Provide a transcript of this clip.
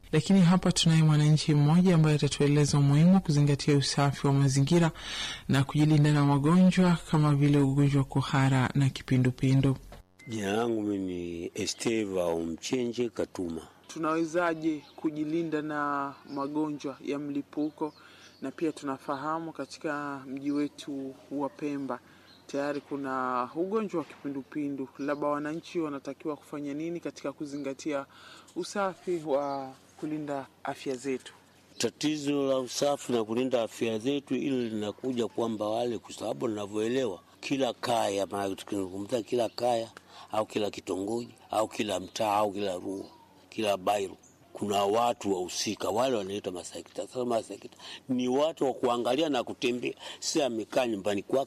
Lakini hapa tunaye mwananchi mmoja ambaye atatueleza umuhimu wa kuzingatia usafi wa mazingira na kujilinda na magonjwa kama vile ugonjwa wa kuhara na kipindupindu. Jina langu mimi ni Esteva Omchenje Katuma. Tunawezaje kujilinda na magonjwa ya mlipuko? Na pia tunafahamu katika mji wetu wa Pemba tayari kuna ugonjwa wa kipindupindu, labda wananchi wanatakiwa kufanya nini katika kuzingatia usafi wa kulinda afya zetu? Tatizo la usafi na kulinda afya zetu, ili linakuja kwamba wale, kwa sababu ninavyoelewa, kila kaya, maana tukizungumzia kila kaya au kila kitongoji au kila mtaa au kila rua, kila bairo kuna watu wahusika wale wanaitwa masekta. Sasa masekta ni watu wa kuangalia na kutembea, si amekaa nyumbani kwake